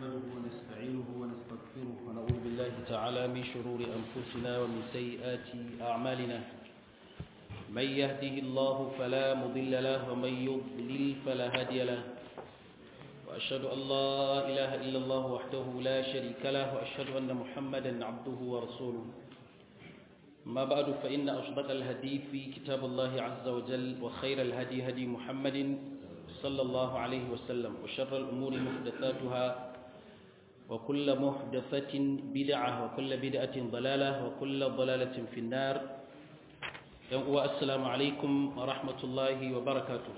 نحمده ونستعينه ونستغفره ونعوذ بالله تعالى من شرور أنفسنا ومن سيئات أعمالنا من يهده الله فلا مضل له ومن يضلل فلا هادي له وأشهد أن لا إله إلا الله وحده لا شريك له وأشهد أن محمدا عبده ورسوله ما بعد فإن أصدق الهدي في كتاب الله عز وجل وخير الهدي هدي محمد صلى الله عليه وسلم وشر الأمور محدثاتها وكل محدثة بدعة وكل بدعة ضلالة وكل ضلالة في النار السلام عليكم ورحمة الله وبركاته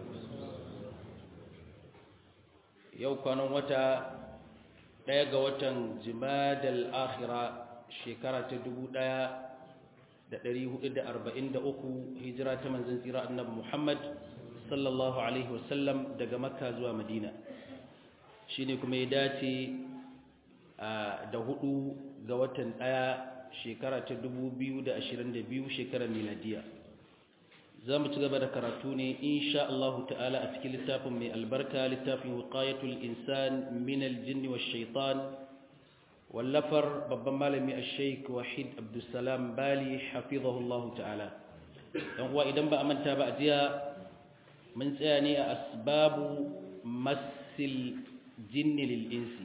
yau kwanan wata ɗaya ga watan jimadal akhira shekara ta dubu ɗaya da ɗari hudu da arba'in da uku hijira ta manzan tsira annabi muhammad sallallahu alaihi wasallam daga makka zuwa madina shi ne kuma ya dace da hudu ga watan ɗaya shekara ta dubu biyu da ashirin da biyu shekarar miladiya za mu ci gaba da karatu ne insha Allah ta'ala a cikin littafin mai albarka littafin wiqayatul insan min aljinn wash shaitan wallafar babban malami ash-shaykh wahid abdussalam bali hafizahu Allah ta'ala dan uwa idan ba a manta ba a jiya mun tsaya ne a asbabu masil jinni lil insi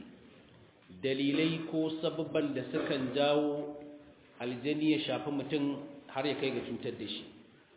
dalilai ko sababban da sukan jawo aljani ya shafi mutum har ya kai ga cutar da shi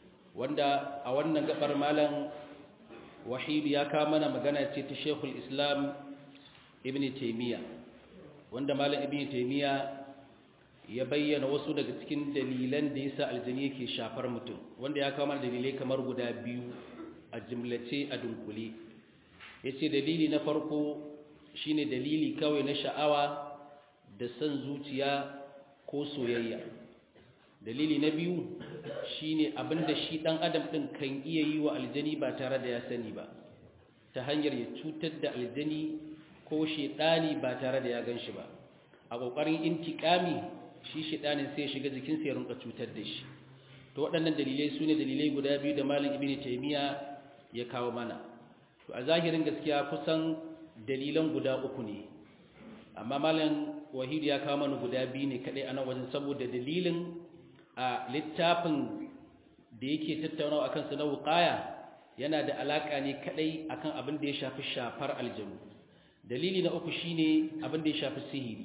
wanda a wannan gabar malam wahidu ya kawo mana magana ce ta shekul islam ibn taimiyya wanda malam ibn taimiyya ya bayyana wasu daga cikin dalilan da yasa aljani yake shafar mutum wanda ya kawo mana dalilai kamar guda biyu a jimlace a dunkule ya ce dalili na farko shine dalili kawai na sha'awa da son zuciya ko soyayya dalili na biyu shine abinda shi dan adam din kan iya yi wa aljani ba tare da ya sani ba ta hanyar ya cutar da aljani ko shedani ba tare da ya ganshi ba a kokarin intikami shi shedanin sai ya shiga jikin sa ya rinka cutar da shi to waɗannan dalilai sune dalilai guda biyu da malam ibnu taymiya ya kawo mana to a zahirin gaskiya kusan dalilan guda uku ne amma malam wahid ya kawo mana guda biyu ne kadai a nan wajen saboda dalilin a littafin da yake tattaunawa akan su na wuqaya yana da alaka ne kadai akan abin da ya shafi shafar aljanu dalili na uku shine abin da ya shafi sihiri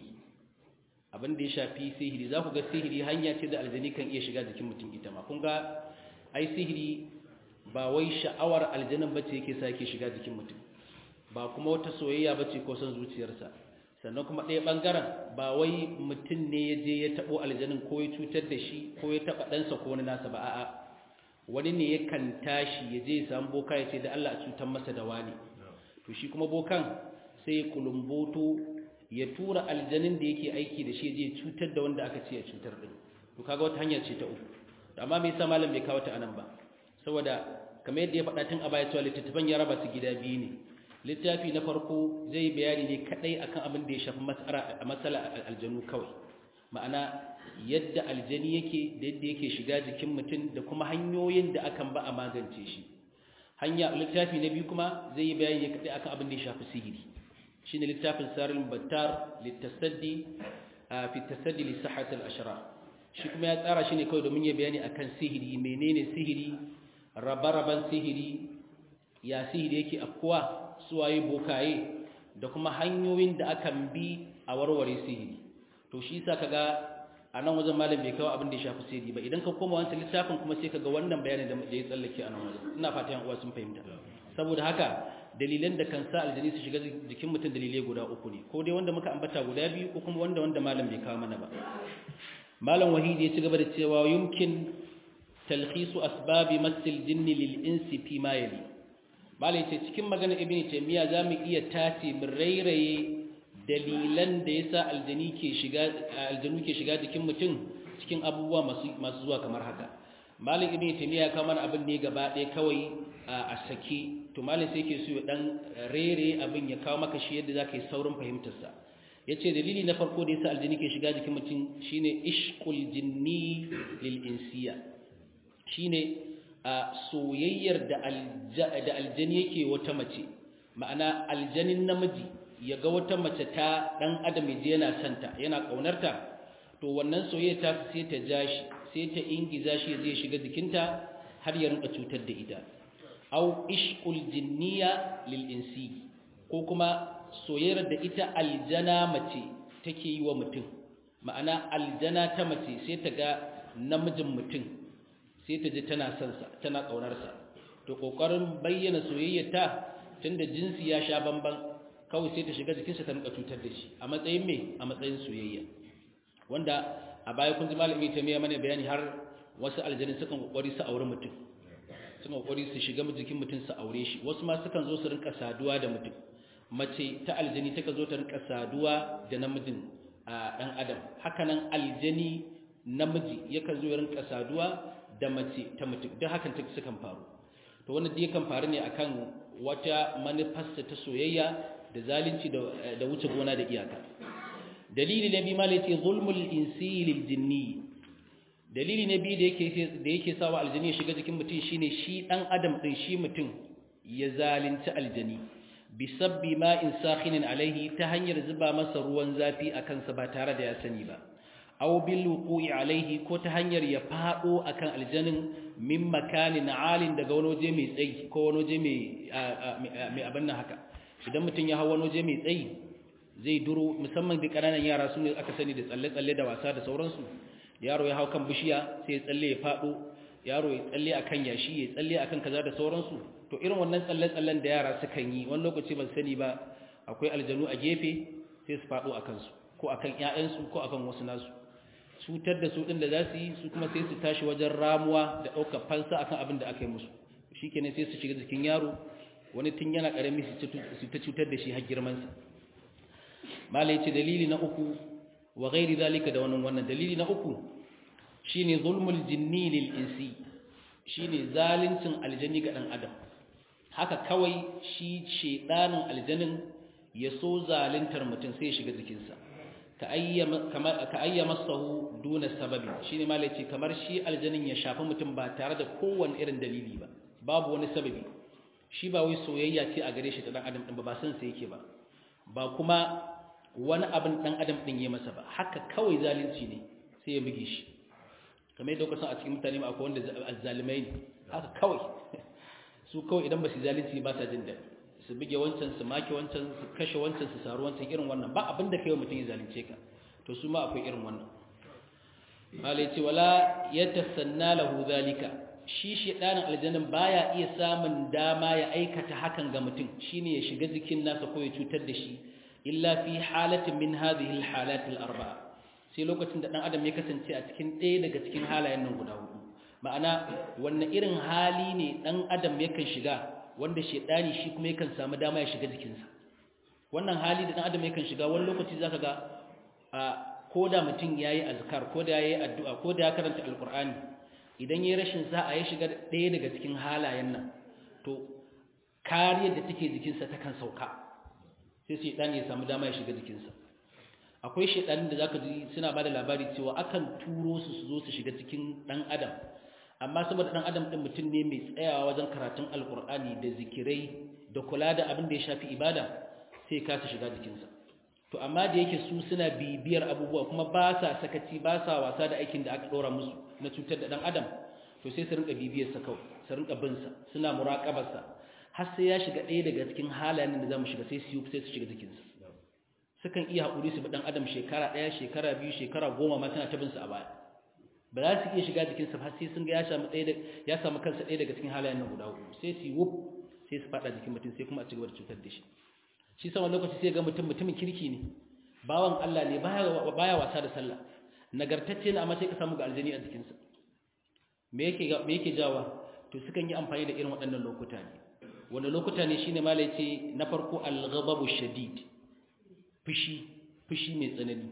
abin da ya shafi sihiri za ku ga sihiri hanya ce da aljani kan iya shiga jikin mutum ita ma kun ga ai sihiri ba wai sha'awar aljanin bace yake sa yake shiga jikin mutum ba kuma wata soyayya bace ko son zuciyarsa sannan kuma ɗaya ɓangaren ba wai mutum ne ya je ya taɓo aljanin ko ya cutar da shi ko ya taɓa ɗansa ko wani nasa ba a'a wani ne ya kan tashi ya je ya samu boka ya ce da Allah a cutar masa da wani to shi kuma bokan sai ya kulumboto ya tura aljanin da yake aiki da shi ya je ya cutar da wanda aka ce ya cutar ɗin to kaga wata hanya ce ta uku amma me yasa malam bai kawo ta anan ba saboda kamar yadda ya faɗa tun a baya cewa littattafan ya raba su gida biyu ne littafi na farko zai bayani ne kadai akan abin da ya shafi matsala aljanu kawai ma'ana yadda aljani yake da yadda yake shiga jikin mutum da kuma hanyoyin da akan ba a magance shi hanya littafi na biyu kuma zai yi bayani ne kadai akan abin da ya shafi sihiri shine littafin saril battar litasaddi fi tasaddi li sihhat al-ashrar shi kuma ya tsara shi ne kawai domin ya bayani akan sihiri menene sihiri rabaraban sihiri ya sihiri yake afkuwa suwaye bokaye da kuma hanyoyin da akan bi a warware sihiri to shi yasa kaga a nan wajen malam bai kawo abin da ya shafi sihiri ba idan ka koma wancan littafin kuma sai kaga wannan bayanin da ya tsallake a nan wajen ina fatan uwa sun fahimta saboda haka dalilan da kan sa aljani su shiga jikin mutum dalilai guda uku ne ko dai wanda muka ambata guda biyu ko kuma wanda wanda malam bai kawo mana ba malam wahidi ya ci gaba da cewa yumkin talkhisu asbabi masil jinni lil insi fi ma yali malai ce cikin maganar ibn taymiya zamu iya tace mu rairaye dalilan da yasa aljani ke shiga aljanu ke shiga jikin mutum cikin abubuwa masu masu zuwa kamar haka malai ibn taymiya ya kawo mana abin ne gaba ɗaya kawai a saki to malai sai yake so ya dan rere abin ya kawo maka shi yadda zaka yi saurin fahimtar sa yace dalili na farko da yasa aljani ke shiga jikin mutum shine ishqul jinni lil insiya shine a soyayyar da aljani yake wata mace ma'ana aljanin namiji ya ga wata mace ta dan adam ya je yana santa yana kaunarta to wannan soyayya ta sai ta ja shi sai ta ingiza shi zai shiga jikinta har ya rinka cutar da ita aw ishqul jinniya lil insi ko kuma soyayyar da ita aljana mace take yi wa mutum ma'ana aljana ta mace sai ta ga namijin mutum sai ta ji tana son sa tana kaunar sa to kokarin bayyana soyayyarta tunda jinsi ya sha bamban kawai sai ta shiga jikinsa ta rinka cutar da shi a matsayin me a matsayin soyayya wanda a baya kun ji malami ta miya mana bayani har wasu aljanin sukan kokari su aure mutum sukan kokari su shiga jikin mutum su aure shi wasu ma sukan zo su rinka saduwa da mutum mace ta aljani taka zo ta rinka saduwa da namijin a dan adam hakanan aljani namiji yakan zo ya rinka saduwa da mace ta mutum duk hakan ta sukan faru to wannan dai kan faru ne akan wata manufarsa ta soyayya da zalunci da wuce gona da iyaka dalili na biyu malai ce zulmul insi lil jinni dalili na biyu da yake da yake sawa aljani ya shiga jikin mutum shine shi dan adam din shi mutum ya zalunci aljani bisabbi ma'in sakhinin alaihi ta hanyar zuba masa ruwan zafi akan sa ba tare da ya sani ba aw bil wuqu'i alaihi ko ta hanyar ya fado akan aljanin min makanin alin daga wani waje mai tsayi ko wani waje mai mai abin nan haka idan mutum ya hawa wani waje mai tsayi zai duro musamman da ƙananan yara su ne aka sani da tsalle-tsalle da wasa da sauransu yaro ya hau kan bishiya sai ya tsalle ya faɗo yaro ya tsalle akan yashi ya tsalle akan kaza da sauransu to irin wannan tsalle-tsallen da yara sukan yi wani lokaci ban sani ba akwai aljanu a gefe sai su faɗo akan su ko akan ƴaƴansu ko akan wasu nasu cutar da su ɗin da za su yi su kuma sai su tashi wajen ramuwa da ɗaukar fansa akan abin da aka yi musu shikenan sai su shiga jikin yaro wani tun yana ƙarami su ta cutar da shi har girmansa malai ce dalili na uku wa gairi zalika da wannan wannan dalili na uku shine zulmul jinni lil insi shine zalincin aljani ga dan adam haka kawai shi shedanin aljanin ya so zaluntar mutum sai ya shiga jikinsa ka ayyama kamar ka ayyama sahu duna sababi shine malai ce kamar shi aljanin ya shafi mutum ba tare da kowanne irin dalili ba babu wani sababi shi ba wai soyayya ce a gare shi ta dan adam din ba ba san sai yake ba ba kuma wani abin dan adam din ya masa ba haka kawai zalunci ne sai ya buge shi kamar yadda kusan a cikin mutane ma akwai wanda azzalimai ne haka kawai su kawai idan ba su zalunci ba sa jin daɗi su buge wancan su make wancan su kashe wancan su saru wancan irin wannan ba abin da kai mutum ya zalunce ka to su ma akwai irin wannan malai ce wala yatasanna lahu zalika shi shedanin aljannin baya iya samun dama ya aikata hakan ga mutum shine ya shiga jikin nasa ko ya cutar da shi illa fi halatin min hadhihi alhalat alarba'a sai lokacin da dan adam ya kasance a cikin ɗaya daga cikin halayen nan guda hudu ma'ana wannan irin hali ne dan adam yakan shiga wanda shedani shi kuma yakan samu dama ya shiga jikinsa wannan hali da dan adam yakan shiga wani lokaci zaka ga a koda mutum yayi azkar koda yayi addu'a koda ya karanta alqur'ani idan yayi rashin sa'a ya shiga ɗaya daga cikin halayen nan to kariyar da take jikinsa ta kan sauka sai shedani ya samu dama ya shiga jikinsa akwai shedanin da zaka ji suna bada labari cewa akan turo su su zo su shiga cikin dan adam amma saboda dan adam din mutum ne mai tsayawa wajen karatun alkur'ani da zikirai da kula da abin da ya shafi ibada sai ka su shiga jikinsa to amma da yake su suna bibiyar abubuwa kuma ba sa sakaci ba sa wasa da aikin da aka dora musu na cutar da dan adam to sai su rinka bibiyar sa kawai su rinka bin sa suna muraqabar sa har sai ya shiga ɗaya daga cikin halayen da zamu shiga sai su sai su shiga jikinsa sukan iya haƙuri su bi dan adam shekara ɗaya shekara biyu shekara goma ma tana ta bin sa a baya ba za su iya shiga jikinsa har sai sun ga ya samu ɗaya ya samu kansa ɗaya daga cikin halayen nan guda uku sai su yi wuf sai su faɗa jikin mutum sai kuma a cigaba da cutar da shi shi sama lokaci sai ga mutum mutumin kirki ne bawan Allah ne baya wasa da sallah nagartacce ne amma sai ka samu ga aljani a jikinsa me yake me yake jawa to sukan yi amfani da irin waɗannan lokuta ne wanda lokuta ne shine malai ce na farko al-ghadabu shadid fushi fushi mai tsanani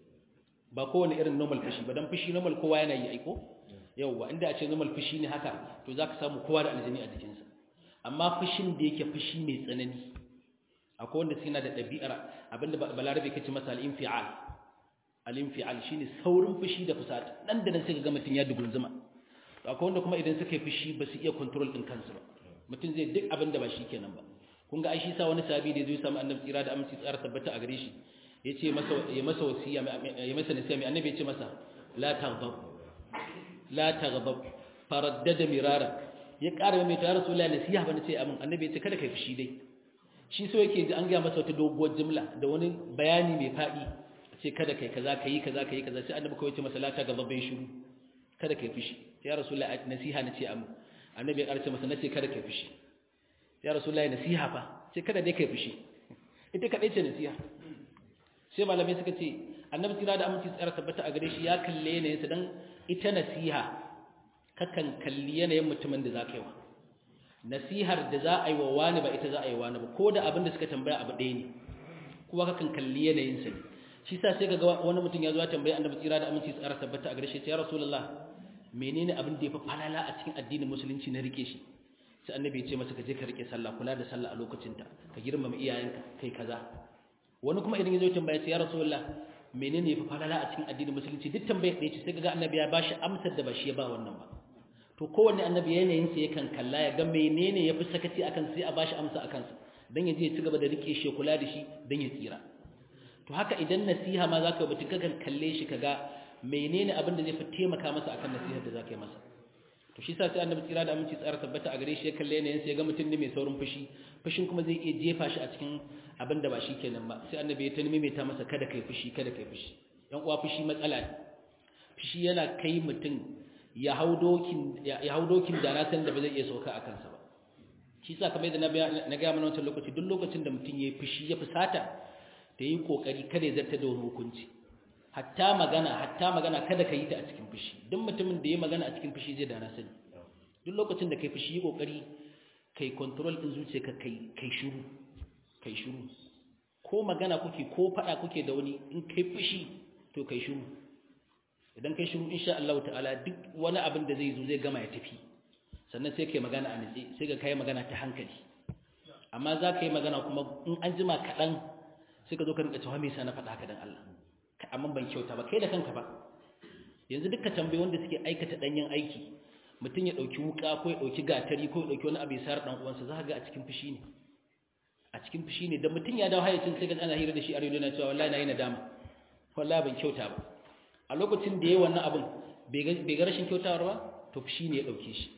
ba kowane irin normal fushi ba dan fushi normal kowa yana yi aiko yauwa inda a ce normal fushi ne haka to zaka samu kowa da aljani a jikinsa amma fushin da yake fushi mai tsanani akwai wanda suna da ɗabi'ar abinda balarabe kace masa al-infial al-infial shine saurin fushi da fusata nan da nan sai ga mutum ya dugunzuma to akwai wanda kuma idan suka yi fushi ba su iya control din kansu ba mutum zai duk abinda ba shi kenan ba kun ga ai shi sa wani sahabi da zai samu annabi tsira da aminci tsara tabbata a gare shi yace masa ya masa wasiya ya masa nasiha mai annabi yace masa la taghdab la taghdab faraddada mirara ya ƙara mai ta rasulullahi nasiha ba nace amin annabi yace kada kai fushi dai shi so yake ji an ga masa wata doguwar jumla da wani bayani mai fadi ce kada kai kaza kai kaza kai kaza sai annabi kawai ce masa la taghdab bai shiru kada kai fushi ya rasulullahi nasiha nace amin annabi ya ƙarce masa nace kada kai fushi ya rasulullahi nasiha fa sai kada dai kai fushi ita kadai ce nasiha sai malamai suka ce annabi tira da aminci tsara tabbata a gare shi ya kalle yanayin sa dan ita nasiha kakan kalli yanayin mutumin da zaka yi wa nasihar da za a yi wa wani ba ita za a yi wani ba ko da abin da suka tambaya abu ɗaya ne kuma kakan kalli yanayin sa shi sa sai kaga wani mutum ya zo ya tambaya annabi tira da aminci tsara tabbata a gare shi ya rasulullah menene abin da ya fi falala a cikin addinin musulunci na rike shi sai annabi ya ce masa ka je ka rike sallah kula da sallah a lokacinta ka girmama iyayenka kai kaza wani kuma idan ya zo tambaya sai ya rasulullah menene yafi falala a cikin addinin musulunci duk tambayar da yace sai kaga annabi ya bashi amsar da ba shi ya ba wannan ba to kowanne annabi yanayin sa yakan kalla ya ga menene yafi sakaci akan sai a bashi amsa akan sa dan ya je ya ci gaba da rike shi kula da shi dan ya tsira to haka idan nasiha ma zaka mutum kakan kalle shi kaga menene abin da zai fi taimaka masa akan nasihar da zaka yi masa to shi sa sai annabi tsira da aminci tsara tabbata a gare shi ya kalle yanayin sai ya ga mutum ne mai saurin fushi fushin kuma zai iya jefa shi a cikin abin da ba shi kenan ba sai annabi ya ta maimaita masa kada kai fushi kada kai fushi yan uwa fushi matsala ne fushi yana kai mutum ya hau dokin ya hau dokin da na san da ba zai iya sauka a kansa ba shi sa kamar yadda na ga mana wancan lokaci duk lokacin da mutum ya yi fushi ya fusata da yi kokari kada ya zarta da wani hukunci hatta magana hatta magana kada ka yi ta a cikin fushi duk mutumin da ya magana a cikin fushi zai da na sani duk lokacin da kai fushi yi kokari kai control din zuciyarka kai kai shiru kai shiru ko magana kuke ko fada kuke da wani in kai fushi to kai shiru idan kai shiru insha Allah ta'ala duk wani abin da zai zo zai gama ya tafi sannan sai kai magana a nitsi sai ga kai magana ta hankali amma za ka yi magana kuma in an jima kaɗan sai ka zo ka rinka cewa me yasa na faɗa haka dan Allah amma ban kyauta ba kai da kanka ba yanzu duka tambayi wanda suke aikata danyen aiki mutum ya dauki wuka ko ya dauki gatari ko ya dauki wani abu ya sayar dan uwansa za ka ga a cikin fushi ne a cikin fushi ne da mutum ya dawo hayacin sai ga ana hira da shi a rediyo na cewa wallahi na yi nadama wallahi ban kyauta ba a lokacin da yayi wannan abin bai ga rashin kyautawar ba to fushi ne ya dauke shi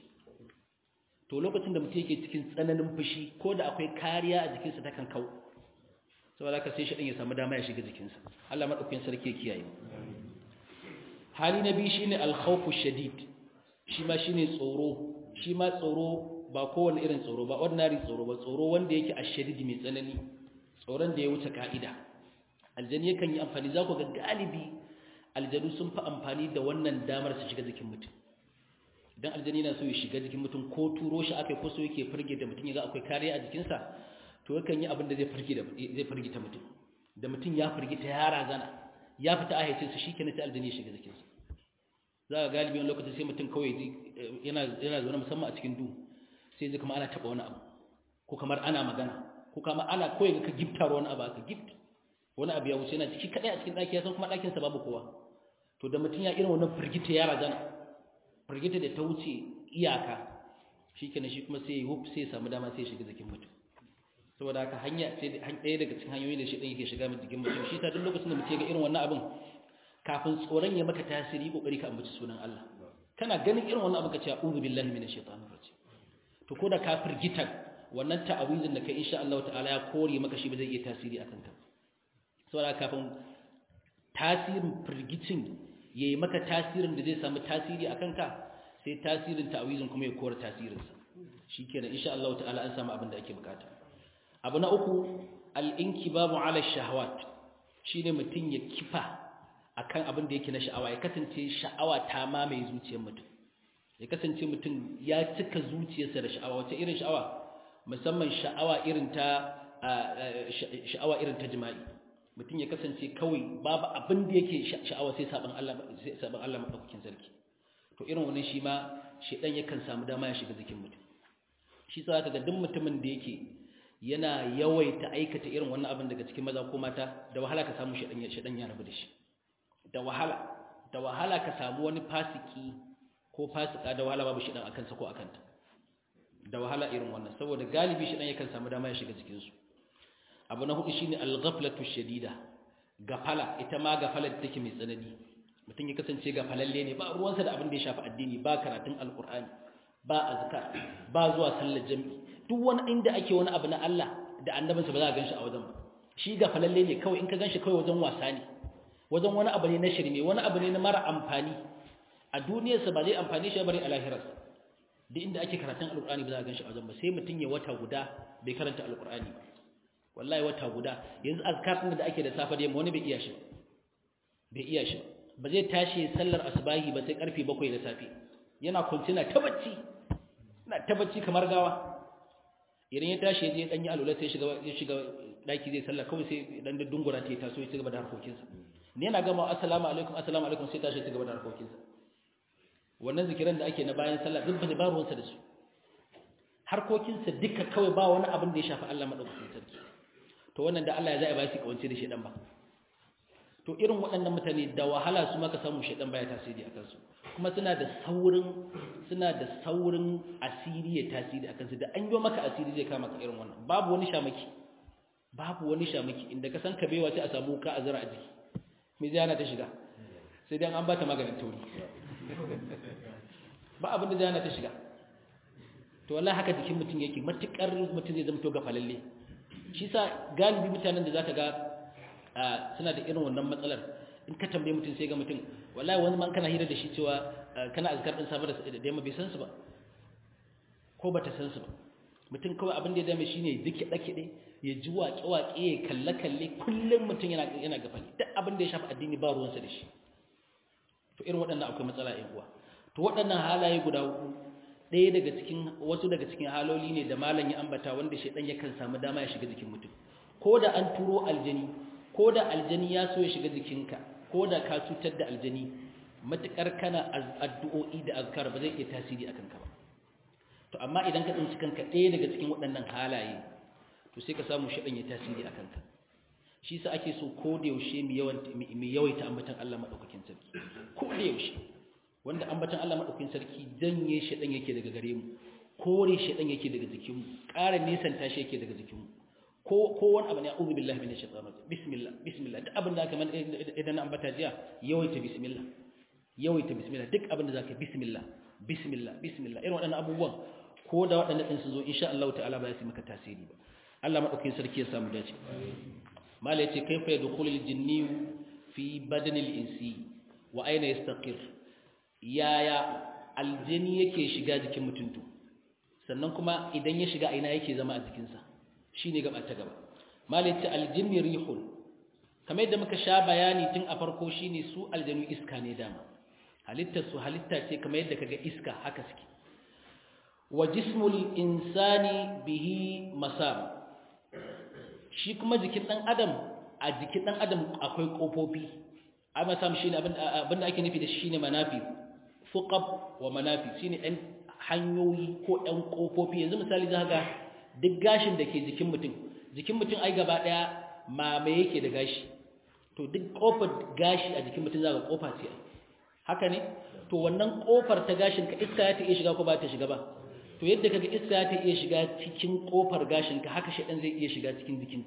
to lokacin da mutum yake cikin tsananin fushi ko da akwai kariya a jikinsa ta kan kau saboda ka sai shaɗin ya samu dama ya shiga jikinsa Allah maɗaukin sarki ya kiyaye hali na biyu shine alkhawfu shadid shi ma shine tsoro shi ma tsoro ba kowane irin tsoro ba ordinary tsoro ba tsoro wanda yake ashadid mai tsanani tsoron da ya wuce ka'ida aljani yakan yi amfani za ku ga galibi aljanu sun fi amfani da wannan damar su shiga jikin mutum idan aljani na so ya shiga jikin mutum ko turo shi akai ko so yake firge da mutum ya ga akwai kariya a jikinsa to yakan yi abin da zai firgita zai firgita mutum da mutum ya firgita ya razana ya fita ayyacin sa shikenan sai aljani ya shiga jikin sa za ga galibi wani lokaci sai mutum kawai yana yana zaune musamman a cikin duhu sai zai kuma ana taba wani abu ko kamar ana magana ko kamar ana koyi ka gifta wani abu aka gift wani abu ya wuce yana ciki kadai a cikin daki ya san kuma dakin sa babu kowa to da mutum ya irin wannan firgita ya razana firgita da ta wuce iyaka shikenan shi kuma sai ya wuf sai ya samu dama sai ya shiga jikin mutum saboda haka hanya sai ɗaya daga cikin hanyoyi da shi ɗan yake shiga jikin mutum shi ta duk lokacin da mutum ga irin wannan abin kafin tsoron ya maka tasiri kokari ka ambaci sunan Allah kana ganin irin wannan abin ka ce a'udhu billahi minash shaitanir rajim to ko da ka firgita wannan ta'awizin da kai insha Allah ta'ala ya kore maka shi ba zai iya tasiri akan ka saboda kafin tasirin firgicin yayi maka tasirin da zai samu tasiri akan ka sai tasirin ta'awizin kuma ya kore tasirinsa shikenan insha Allah ta'ala an samu abin da ake bukata abu na uku al'inkibabu ala shahawat shi ne mutum ya kifa a kan abin da yake na sha'awa ya kasance sha'awa ta mamaye zuciyar mutum ya kasance mutum ya cika zuciyarsa da sha'awa wace irin sha'awa musamman sha'awa irin ta sha'awa irin ta jima'i mutum ya kasance kawai babu abin da yake sha'awa sai saban Allah sai saban Allah madaukakin sarki to irin wannan shi ma shedan yakan samu dama ya shiga jikin mutum shi sa ka ga duk mutumin da yake yana yawaita aikata irin wannan abin daga cikin maza ko mata da wahala ka samu shaɗan ya rabu da shi da wahala da wahala ka samu wani fasiki ko fasika da wahala babu shaɗan a kansa ko a kanta da wahala irin wannan saboda galibi shi dan yakan samu dama ya shiga cikin su abu na hudu shine al-ghaflatu shadida gafala ita ma gafala da take mai tsanani mutum ya kasance gafalalle ne ba ruwansa da abin da ya shafi addini ba karatun alqur'ani ba azkar ba zuwa sallar jami'i duk wani inda ake wani abu na Allah da annabinsa ba za a ganshi a wajen ba shi gafalalle ne kawai in ka ganshi kawai wajen wasa ne wajen wani abu ne na shirme wani abu ne na mara amfani a duniyarsa ba zai amfani shi bari a lahirarsa duk inda ake karatun alqur'ani ba za a ganshi a wajen ba sai mutum ya wata guda bai karanta alqur'ani ba wallahi wata guda yanzu azkar din da ake da safa da yamma wani bai iya shi bai iya shi ba zai tashi sallar asubahi ba sai karfe 7 da safe yana kuntina ta bacci na ta bacci kamar gawa idan ya tashi je dan yi alula sai shiga ya shiga daki zai sallah kawai sai dan da dungura ta taso ya cigaba da harkokinsa ne yana gama assalamu alaikum assalamu alaikum sai tashi ya cigaba da harkokinsa wannan zikiran da ake na bayan sallah duk ba ba ruwansa da su harkokinsa duka kawai ba wani abin da ya shafi Allah madaukakin sarki to wannan da Allah ya zai ba shi kawance da shedan ba to irin waɗannan mutane da wahala su maka samu shedan baya tasiri a kansu kuma suna da saurin suna da saurin asiri ya tasiri a kansu da an yi maka asiri zai kama ka irin wannan babu wani shamaki babu wani shamaki inda ka san ka baiwa sai a samu ka azara a jiki me zai hana ta shiga sai dai an bata maganin tauri ba abin da zai hana ta shiga to wallahi haka jikin mutum yake matukar mutum zai zama to gafalalle shi sa galibi mutanen da zaka ga suna da irin wannan matsalar in ka tambaye mutum sai ga mutum wallahi wani man kana hira da shi cewa kana azkar din safa da yamma bai san su ba ko bata san su ba mutum kawai abin da ya dame shine dike dake dai ya ji waƙe waƙe ya kalle kalle kullum mutum yana yana gafali duk abin da ya shafi addini ba ruwansa da shi to irin waɗannan akwai matsala ɗin uwa to waɗannan halaye guda uku ɗaya daga cikin wasu daga cikin haloli ne da malam ya ambata wanda shaidan yakan samu dama ya shiga jikin mutum ko da an turo aljani ko da aljani ya so ya shiga jikinka ko da ka cutar da aljani matukar kana addu'o'i da azkar ba zai iya tasiri akan ka ba to amma idan ka tsinci kanka ɗaya daga cikin waɗannan halaye to sai ka samu shaidan ya tasiri akan ka shi sa ake so ko da yaushe mu yawaita ambatan Allah madaukakin sarki ko da yaushe wanda ambatan Allah madaukakin sarki janye shedan yake daga gare mu kore shedan yake daga jikin mu ƙara nisan tashi yake daga jikin mu ko ko wani abu ne a'udhu billahi minash shaitanir rajim bismillah bismillah duk abin da aka man idan ambata jiya yawaita bismillah yawaita bismillah duk abin da zaka bismillah bismillah bismillah irin waɗannan abubuwan ko da waɗannan din su zo insha Allah ta'ala ba su maka tasiri ba Allah madaukakin sarki ya samu dace mala yace kaifa yadkhulul jinni fi badanil insi wa aina yastaqir yaya aljini yake shiga jikin mutuntu sannan kuma idan ya shiga aina yake zama a jikinsa shine gaba ta gaba malaita aljinni rihun kamar yadda muka sha bayani tun a farko shine su aljanu iska ne dama halittar su halitta ce kamar yadda kaga iska haka suke wa jismul insani bihi masam shi kuma jikin dan adam a jikin dan adam akwai kofofi ai masam shine abin da ake nufi da shi shine manafi fuqab wa manafi shine ɗan hanyoyi ko ɗan ƙofofi yanzu misali za ga duk gashin da ke jikin mutum jikin mutum ai gaba ɗaya mame yake da gashi to duk ƙofar gashi a jikin mutum za ga ƙofa ce haka ne to wannan ƙofar ta gashin ka iska ya ta iya shiga ko ba ta shiga ba to yadda kaga iska ya ta iya shiga cikin ƙofar gashin ka haka shaɗan zai iya shiga cikin jikinka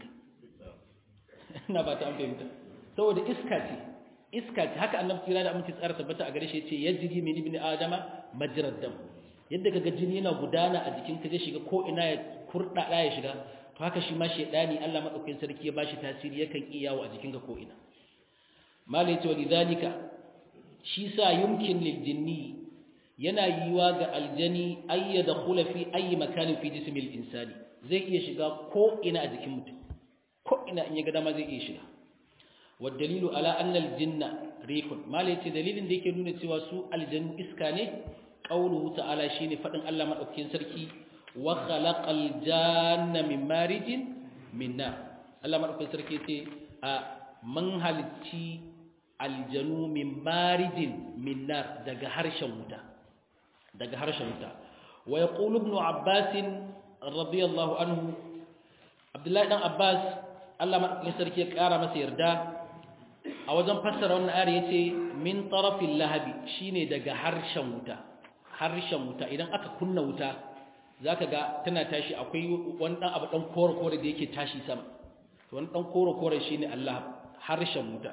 ina ba ta an fahimta saboda iska ce iska ce haka annabi kira da aminci tsara tabbata a gare shi yace yajri min ibn adama majrad dam yadda kaga jini yana gudana a jikin ka zai shiga ko ina ya kurda da ya shiga to haka shi ma shedani Allah madaukakin sarki ya bashi tasiri yakan iya yawo a jikin ka ko ina mala yace walidhalika shi sa yumkin lil jinni yana yiwa ga aljani ay yadkhula fi ayi makanin fi jismil insani zai iya shiga ko ina a jikin mutum ko ina in ya ga dama zai iya shiga والدليل على أن الجن ريح ما ليت دليل da yake nuna cewa su aljannu iska ne qauluhu ta'ala shine fadin Allah madaukakin sarki wa khalaqal janna min marijin min nar Allah madaukakin sarki ce a man halicci aljanu min marijin min nar daga harshen wuta daga harshen wuta wa yaqulu ibn abbas radiyallahu anhu Abdullahi dan Abbas Allah madaukakin sarki ya kara masa yarda a wajen fassara wannan ayar yace min tarafil lahabi shine daga harshen wuta harshen wuta idan aka kunna wuta zaka ga tana tashi akwai wani dan abu dan kore kore da yake tashi sama to wani dan kore kore shine Allah harshen wuta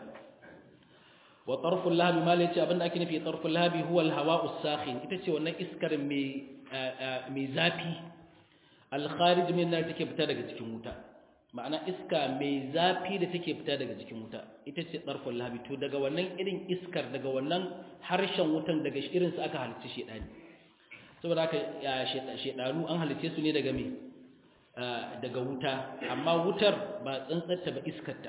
wa tarful lahabi ma lai ce abinda ake nufi tarful lahabi huwa al-hawa'u sakhin ita ce wannan iskar mai mai zafi al-kharij min nar take fita daga cikin wuta ma'ana iska mai zafi da take fita daga cikin wuta ita ce tarful lahabi to daga wannan irin iskar daga wannan harshen wutan daga irin su aka halicci shedani saboda haka shedanu an halicce su ne daga me daga wuta amma wutar ba tsantsatta ba iskarta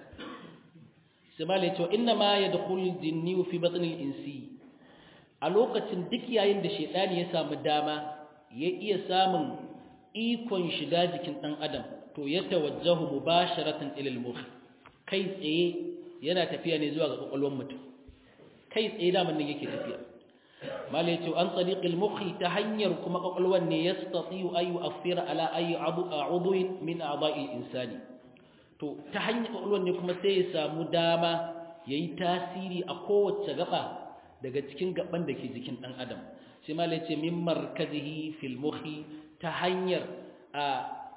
sai ma cewa inna ma ya da kulli jinni fi batnil insi a lokacin duk yayin da shedani ya samu dama ya iya samun ikon shiga jikin dan adam to ya tawajjahu mubasharatan ila al-mukh kai tsaye yana tafiya ne zuwa ga kwakwalwar mutum kai tsaye da nan yake tafiya mala yace an tariqil mukhi ta hanyar kuma kwakwalwar ne yastati'u ayu afira ala ayi a'udhu min a'dha'i insani to ta hanyar kwakwalwar ne kuma sai ya samu dama ya yi tasiri a kowace gaba daga cikin gaban da ke jikin ɗan adam sai malai ce min markazihi fil muhi ta hanyar a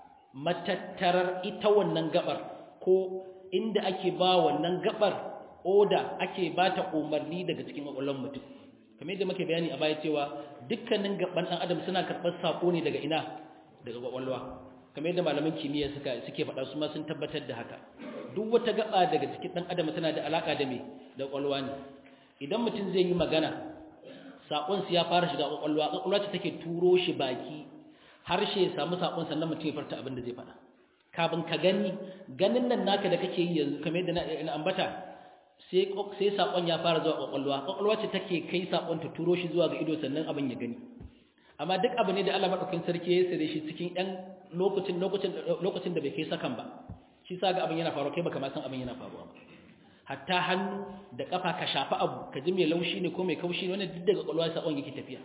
matattarar ita wannan gabar ko inda ake ba wannan gabar oda ake ba ta umarni daga cikin kwakwalwar mutum kamar yadda muke bayani a baya cewa dukkanin gaban ɗan adam suna karɓar saƙo ne daga ina daga kwakwalwa kamar yadda malaman kimiyya suka suke faɗa su ma sun tabbatar da haka duk wata gaba daga cikin dan adam tana da alaka da me da kwalwa ne idan mutum zai yi magana sakon ya fara shiga kwakwalwa kwakwalwa ce take turo shi baki harshe ya samu sakon sannan mutum ya farta abin da zai faɗa kafin ka gani ganin nan naka da kake yi yanzu kamar yadda na ambata sai sai sakon ya fara zuwa kwakwalwa kwakwalwa ce take kai sakon ta turo shi zuwa ga ido sannan abin ya gani amma duk abu ne da Allah madaukakin sarki ya sare shi cikin ɗan lokacin lokacin lokacin da bai kai sakan ba shi sa ga abin yana faruwa kai baka ma san abin yana faruwa ba hatta hannu da kafa ka shafa abu ka ji mai laushi ne ko mai kaushi ne wannan duk daga kwalwa sakon yake tafiya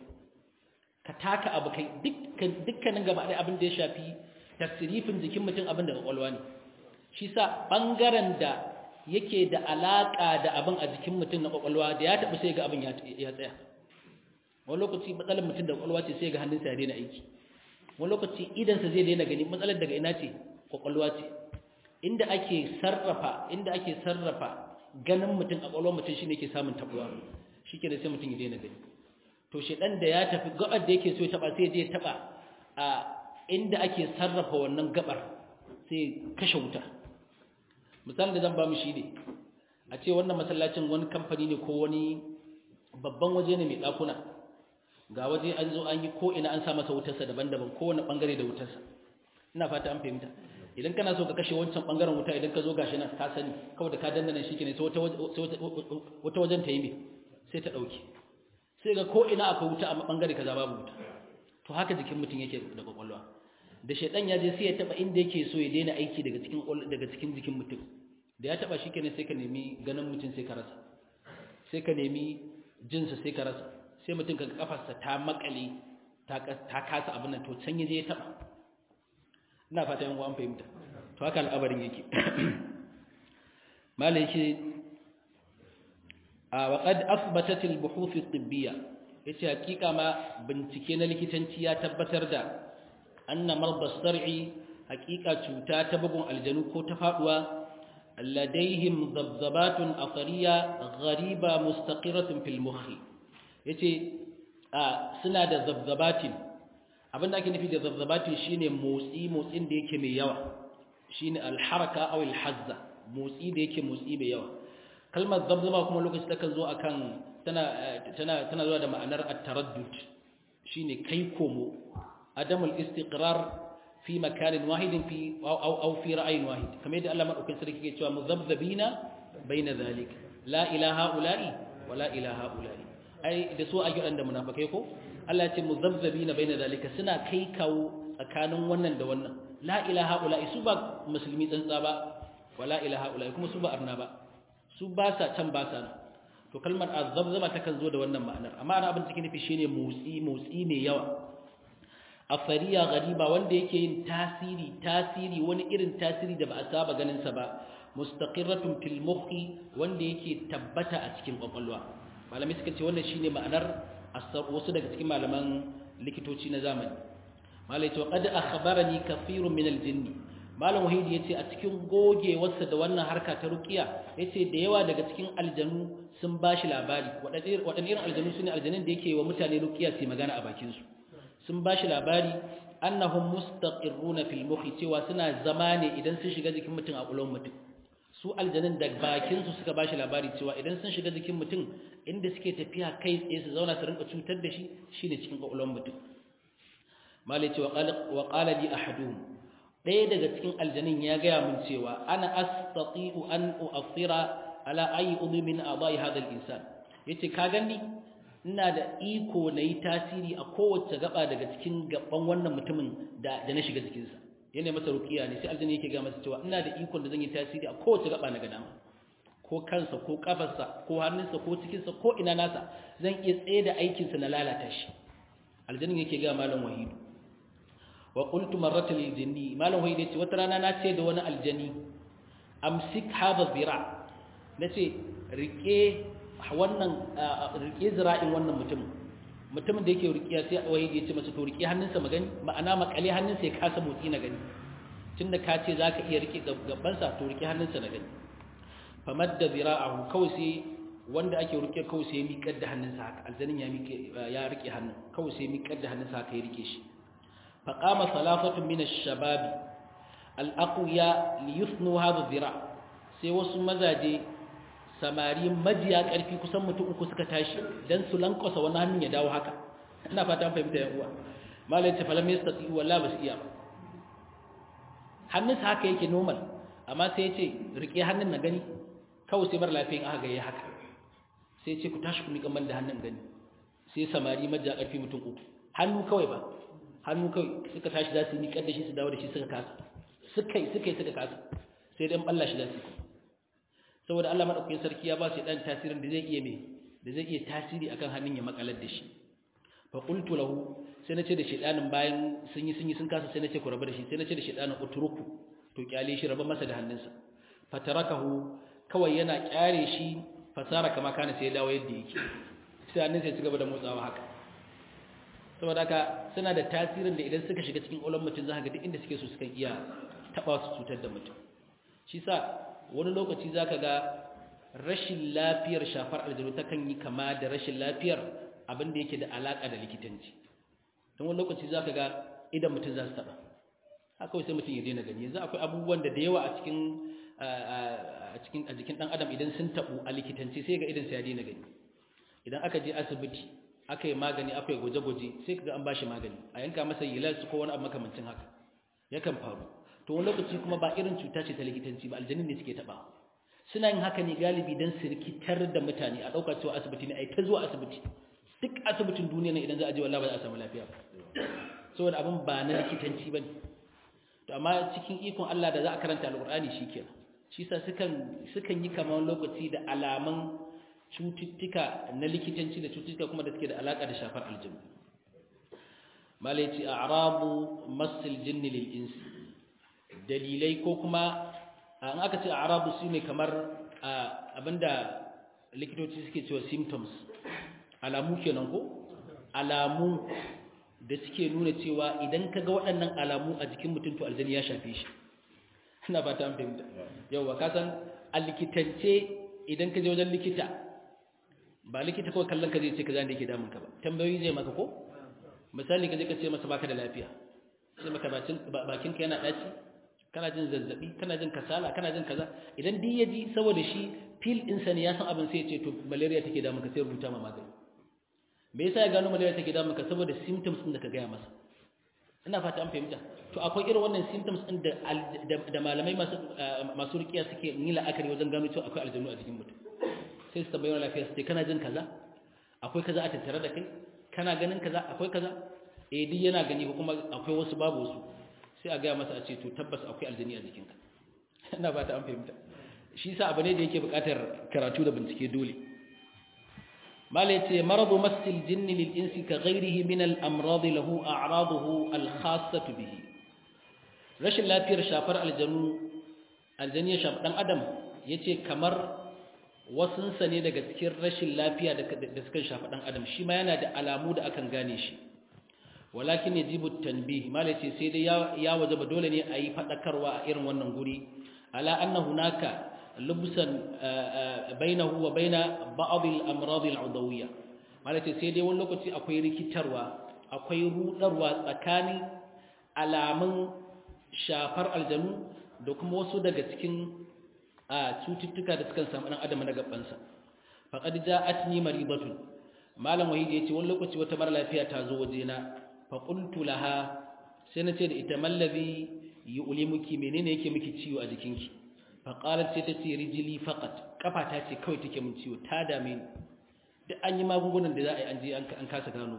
ka taka abu kai dukkan dukkanin gaba ɗaya abin da ya shafi tasirifin jikin mutum abin daga kwalwa ne shi sa bangaren da yake da alaka da abin a jikin mutum na kwakwalwa da ya taɓa sai ga abin ya tsaya wani lokaci matsalar mutum da kwakwalwa ce sai ga hannunsa ya daina aiki wani lokaci idansa zai daina gani matsalar daga ina ce kwakwalwa ce inda ake sarrafa inda ake sarrafa ganin mutum a kwakwalwar mutum shine ke samun tabuwa shike da sai mutum ya daina gani to shedan da ya tafi gabar da yake so ya taba sai je taba a inda ake sarrafa wannan gabar sai kashe wuta misalin da zan ba mu shine a ce wannan masallacin wani kamfani ne ko wani babban waje ne mai dakuna ga waje an zo an yi ko ina an sa masa wutarsa daban-daban kowane bangare da wutarsa ina fata an fahimta idan kana so ka kashe wancan bangaren wuta idan ka zo gashi nan ka sani kawai da ka dandana shi ke ne sai wata wajen ta yi mai sai ta ɗauki sai ga ko ina akwai wuta a bangare kaza babu wuta to haka jikin mutum yake da kwakwalwa da shaidan ya je sai ya taba inda yake so ya daina aiki daga cikin daga cikin jikin mutum da ya taba shi kenan sai ka nemi ganin mutum sai ka rasa sai ka nemi jinsa sai ka rasa sai mutum ka kafarsa ta makale ta kasa abin nan to can ya je ya taba ina fata yan an fahimta to haka al'abarin yake malai shi a waqad athbatat al-buhuth at-tibbiyya yace hakika ma bincike na likitanci ya tabbatar da anna marda sar'i hakika cuta ta bugun aljanu ko ta faduwa ladaihim dabzabatun athariya ghariba mustaqiratun fil mukhi yace suna da zabzabatin abinda ake nufi da zabzabatin shine motsi motsin da yake mai yawa shine alharaka aw alhazza motsi da yake motsi mai yawa kalmar zabzaba kuma lokaci takan zo akan tana tana tana zuwa da ma'anar at-taraddud shine kai komo adamul istiqrar fi makanin wahidin fi aw aw fi ra'ayin wahid kamar yadda Allah madaukakin sarki yake cewa muzabzabina baina zalik la ilaha ula'i wa la ilaha ula'i ai da su a gidan da munafikai ko Allah ya ce muzabzabina baina zalika suna kai kawo tsakanin wannan da wannan la ilaha ula'i su ba musulmi tsantsa ba wa la ilaha ula'i kuma su ba arna ba su ba sa can ba sa nan to kalmar azabzaba takan zo da wannan ma'anar amma ana abin cikin nufi shine motsi motsi mai yawa afariya gariba wanda yake yin tasiri tasiri wani irin tasiri da ba a saba ganin sa ba mustaqirratun fil mukhi wanda yake tabbata a cikin kwakwalwa malamai suka ce wannan shine ma'anar asar wasu daga cikin malaman likitoci na zamani malai to qad akhbarani kathirun min al-jinni malam wahidi yace a cikin gogewarsa da wannan harka ta ruqiya yace da yawa daga cikin aljanu sun bashi labari wadannan irin aljanu sune aljanun da yake wa mutane ruqiya su magana a bakin su sun bashi labari annahum mustaqirruna fil mukhi cewa suna zama ne idan sun shiga jikin mutum a kulon mutum su aljanun da bakin su suka bashi labari cewa idan sun shiga jikin mutum inda suke tafiya kai tsaye su zauna su rinka cutar da shi shine cikin kulon mutum malai cewa wa qala li ahaduhum ɗaya daga cikin aljanin ya gaya min cewa ana astati'u an u'athira ala ayi udhmin adai hadha al-insan yace ka gani ina da iko na yi tasiri a kowace gaba daga cikin gaban wannan mutumin da na shiga jikinsa yana masa rukiya ne sai aljani yake ga masa cewa ina da iko da zan yi tasiri a kowace gaba na gadama ko kansa ko kafarsa ko hannunsa ko cikinsa ko ina nasa zan iya tsaye da aikinsa na lalata shi aljanin yake ga malam wahidu wa qultu marratan lil jinni malam wahidu yace wata rana na ce da wani aljani amsik hadha zira nace rike wannan rike zira'in wannan mutum mutumin da yake rikiya sai wahidi ya ce masa to rike hannunsa magani ma'ana makale hannunsa ya kasa motsi na gani tunda ka ce zaka iya rike gabansa to rike hannunsa na gani famadda zira'ahu kawai sai wanda ake rike kawai sai ya miƙar da hannunsa haka aljanin ya miƙe ya rike hannun kawai sai ya miƙar da hannunsa haka ya rike shi faqama salafatun min ash-shababi al-aqwiya li yusnu hadha zira sai wasu mazaje samari majiya ƙarfi kusan mutum uku suka tashi don su lankwasa wani hannun ya dawo haka ina fata fahimta yan uwa malai ce falam yastati wallahi ba su iya ba hannunsa haka yake normal amma sai ya ce rike hannun na gani kawai sai bar lafiyan aka ga haka sai ya ce ku tashi ku miƙa man da hannun gani sai samari majiya ƙarfi mutum uku hannu kawai ba hannu kawai suka tashi za su miƙar da shi su dawo da shi suka kasa suka yi suka yi suka kasa sai dan balla shi za su yi saboda Allah madaukakin sarki ya ba shi dan tasirin da zai iya me da zai iya tasiri akan hannun ya makalar da shi fa qultu lahu sai nace da shedanin bayan sun yi sun yi sun kasa sai nace ku raba da shi sai nace da shedanin utruku to kyale shi raba masa da hannunsa fatarakahu kawai yana kyare shi fasara kama kana sai ya dawo yadda yake sai hannunsa ya ci gaba da motsawa haka saboda haka suna da tasirin da idan suka shiga cikin ulon mutum za ka ga duk inda suke so suka iya taba su cutar da mutum shi sa wani lokaci za ka ga rashin lafiyar shafar aljanu ta kan yi kama da rashin lafiyar abin da yake da alaƙa da likitanci don wani lokaci za ka ga idan mutum za su taɓa haka sai mutum ya daina gani yanzu akwai abubuwan da da yawa a cikin a jikin ɗan adam idan sun taɓu a likitanci sai ga idan sai ya daina gani idan aka je asibiti aka yi magani aka yi gwaje-gwaje sai ka ga an ba shi magani a yanka masa yilas ko wani abu makamancin haka yakan faru to wani lokaci kuma ba irin cuta ce ta likitanci ba aljanin ne suke taba suna yin haka ne galibi don su rikitar da mutane a ɗauka cewa asibiti ne a yi ta zuwa asibiti duk asibitin duniya ne idan za a je wallah ba za a samu lafiya ba saboda abin ba na likitanci ba ne to amma cikin ikon Allah da za a karanta alƙur'ani shi kenan shi sa sukan sukan yi kamar lokaci da alaman cututtuka na likitanci da cututtuka kuma da suke da alaƙa da shafar aljanu malai ce a'rabu masil jinni lil insi dalilai ko kuma an aka ce arabu su ne kamar abinda likitoci suke cewa symptoms alamu kenan ko alamu da suke nuna cewa idan ka ga waɗannan alamu a jikin mutum to aljani ya shafe shi ina ba ta fahimta yauwa ka san a likitance idan ka je wajen likita ba likita kawai kallon ka zai ce ka zan da yake damun ka ba tambayoyi zai maka ko misali ka je ka ce masa baka da lafiya sai maka bakinka yana ɗaci kana jin zazzabi kana jin kasala kana jin kaza idan duk ya ji saboda shi fil ɗinsa ne ya san abin sai ya ce to malaria take damun ka sai rubuta ma magani me yasa ya gano malaria take damun ka saboda symptoms ɗin da ka gaya masa ina fata an fahimta to akwai irin wannan symptoms ɗin da da malamai masu masu rikiya suke yi la'akari wajen gano cewa akwai aljanu a jikin mutum sai su tambayi lafiya su ce kana jin kaza akwai kaza a tattare da kai kana ganin kaza akwai kaza eh duk yana gani ko kuma akwai wasu babu wasu sai a gaya masa a ce to tabbas akwai aljani a jikinka ina ba ta an fahimta shi sa abu ne da yake buƙatar karatu da bincike dole malai ce maradu masil jinni lil insi ka ghairihi min al amrad lahu a'raduhu al khassatu bihi rashin lafiyar shafar aljanu aljani ya shafi dan adam yace kamar wasunsa ne daga cikin rashin lafiya da suka shafi dan adam shi ma yana da alamu da akan gane shi walakin yajibu tanbih malai ce sai dai ya wajaba dole ne a yi fadakarwa a irin wannan guri ala anna hunaka lubsan bainahu wa baina ba'd al-amrad al-udawiyya malai ce sai dai wani lokaci akwai rikitarwa akwai rudarwa tsakanin alamun shafar aljanu da kuma wasu daga cikin cututtuka da suka samu dan adam na gabansa faqad ja'atni maribatun malam wahid yace wani lokaci wata mara lafiya ta zo wajena fa qultu laha sai nace da ita mallabi yu'limuki menene yake miki ciwo a jikinki fa qalat sai ta ce rijli faqat kafata ce kawai take min ciwo ta dame ni duk an yi magungunan da za a yi an je an kasa gano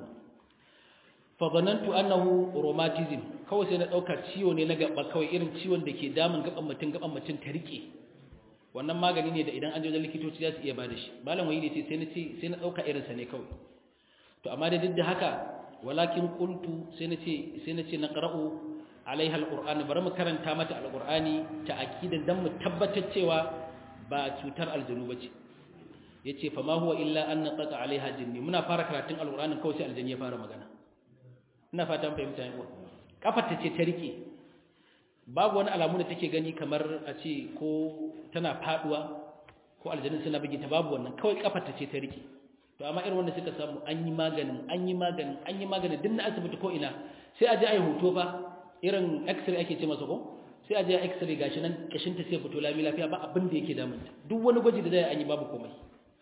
fa zanantu annahu rheumatism kawai sai na dauka ciwo ne na gaba kawai irin ciwon da ke damun gaban mutum gaban mutum ta rike wannan magani ne da idan an je wajen likitoci za su iya bada shi malam wayi ne ce sai na ce sai na dauka irin sa ne kawai to amma da duk da haka walakin qultu sai na ce sai na ce na qara'u alaiha alquran bari mu karanta mata alqurani ta akidan dan mu tabbatar cewa ba cutar aljanu bace yace fa ma huwa illa an naqata alaiha jinni muna fara karatun alqur'anin kawai sai aljanni ya fara magana ina fatan fahimta ne kafar ta ce ta rike babu wani alamu da take gani kamar a ce ko tana faduwa ko aljannin suna bige ta babu wannan kawai kafar ta ce ta rike to amma irin wanda suka samu an yi maganin an yi maganin an yi maganin din na asibiti ko ina sai a je a yi hoto fa irin x-ray ake ce masa ko sai a je a x-ray gashi nan kashin ta sai fito lami lafiya ba abin da yake damunta duk wani gwaji da zai an yi babu komai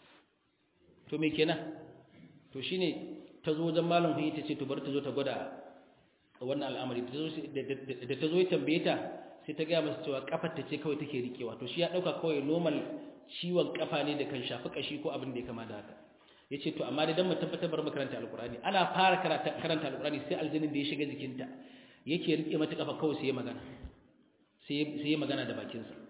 to me kenan to shine ta zo wajen malam huyi ta ce to bari ta zo ta gwada wannan al'amari da ta zo ya tambaye ta sai ta gaya masa cewa kafar ta ce kawai take rikewa to shi ya dauka kawai normal ciwon kafa ne da kan shafi kashi ko abin da ya kama da haka yace to amma da dan mu tabbatar bar makaranta alqur'ani ana fara karanta alqur'ani sai aljinin da ya shiga jikinta yake rike mata kafa kawai sai ya magana sai sai ya magana da bakin sa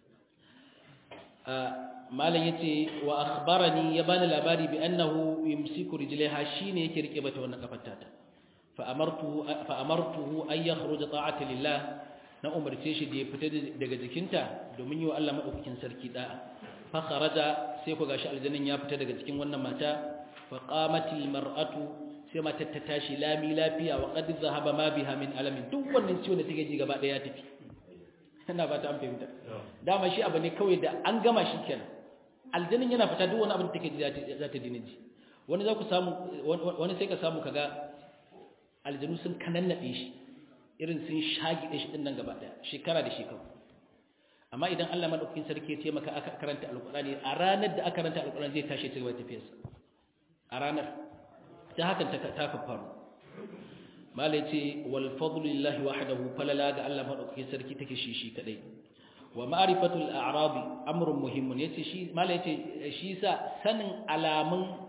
malam yace wa akhbarani ya bani labari bi annahu yumsiku rijlaiha shine yake rike mata wannan kafar ta fa amartu fa amartuhu ay yakhruja ta'ati lillah na umarce shi da ya fita daga jikinta domin yi wa Allah madaukakin sarki da'a fa kharaja sai ku gashi aljannin ya fita daga cikin wannan mata fa qamatil mar'atu sai mata ta tashi lami lafiya wa qad zahaba ma biha min alamin duk wannan ciwon da take ji gaba daya ya tafi ina ba ta an fahimta dama shi abu ne kawai da an gama shi kenan aljannin yana fita duk wani abin da take ji za ta dina ji wani za ku samu wani sai ka samu kaga aljanu sun kanannaɗe shi irin sun shagide shi ɗin nan gaba ɗaya shekara da shekaru amma idan Allah madaukakin sarki ya ce maka aka karanta alƙur'ani a ranar da aka karanta alƙur'ani zai tashi cikin tafiyarsa a ranar ta hakan ta ta faru malai ce wal fadlu lillahi wahdahu falala ga Allah madaukakin sarki take shi shi kadai wa ma'rifatul a'rab amrun muhimmun yace shi malai yace shi sa sanin alamun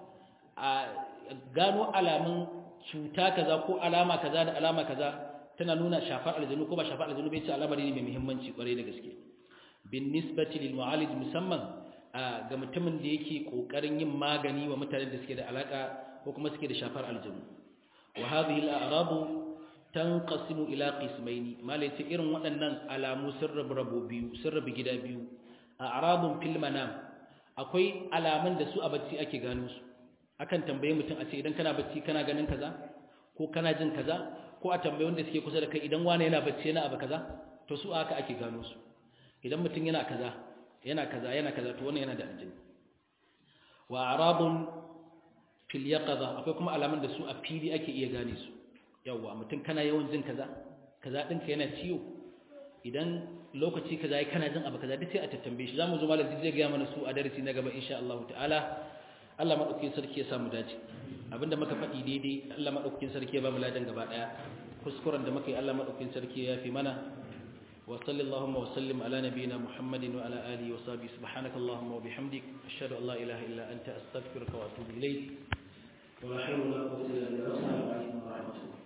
gano alamun cuta kaza ko alama kaza da alama kaza tana nuna shafar aljanu ko ba shafar aljanu bai ce alamari ne mai muhimmanci kwarai da gaske bin nisbati lil mu'alij musamman ga mutumin da yake kokarin yin magani wa mutanen da suke da alaka ko kuma suke da shafar aljanu wa hadhihi al-a'rab tanqasimu ila qismayn malai ce irin waɗannan alamu sun rabu rabo biyu sun rabu gida biyu a'radun fil manam akwai alaman da su a bacci ake gano su akan tambaye mutum a ce idan kana bacci kana ganin kaza ko kana jin kaza ko a tambaye wanda suke kusa da kai idan wani yana bacci yana abu kaza to su aka ake gano su idan mutum yana kaza yana kaza yana kaza to wannan yana da aljini wa arabun fil yaqaza akwai kuma alaman da su a fili ake iya gane su yawa mutum kana yawan jin kaza kaza ɗinka yana ciwo idan lokaci kaza ya kana jin abu kaza duk sai a tattambe shi zamu zo malam zai ga mana su a darasi na gaba insha Allah ta'ala Allah madaukakin sarki ya samu dace abinda muka faɗi daidai Allah madaukakin sarki ya ba mu ladan gaba daya kuskuren da muka yi Allah madaukakin sarki ya fi mana wa sallallahu wa sallim ala nabiyyina Muhammadin wa ala alihi wa sahbihi subhanakallahumma wa bihamdik ashhadu an la ilaha illa anta astaghfiruka wa atubu ilayk wa la hawla wa la quwwata illa billah